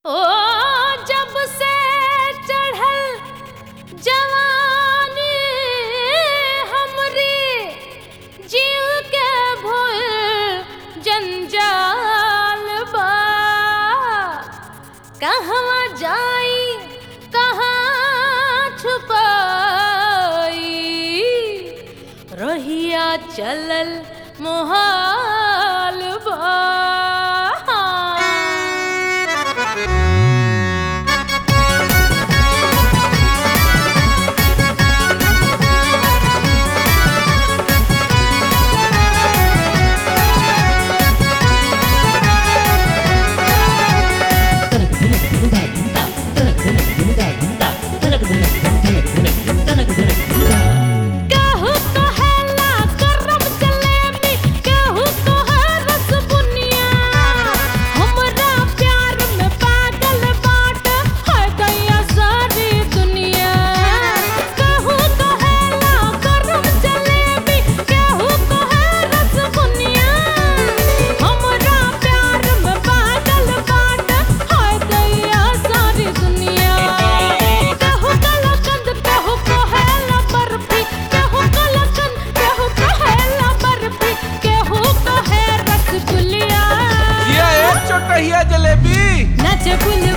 ओ जब से चढ़ल जवानी हमरी जीव के भूल जंजाल बा कहवा जाई कहाँ छुपाई रहिया चलल मोहाल बा केहू कहेला गरम जलेबी केहू कहे रसबुनिया हमरा प्यार में पागल बाट है गया सारी दुनिया केहू कहेला गरम जलेबी केहू कहे रसबुनिया हमरा प्यार में पागल बाट है गया सारी दुनिया केहू कलकंद केहू कहेला बर्फी केहू कलकंद केहू कहेला बर्फी केहू कहे रसगुल्ला ये एक चोटहिया जलेबी नाचे बुल